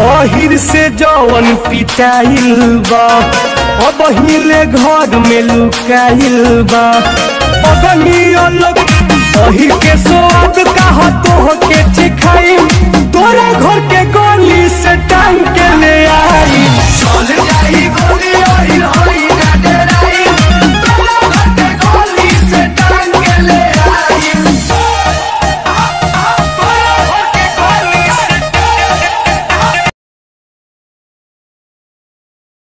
अहिर से जवन पिटाइल बा अब हिले घर में लुकाइल बा अगनी अलग अहिर के स्वाद कहा तो के चिखाई तोरा घर के गली से टांग के ले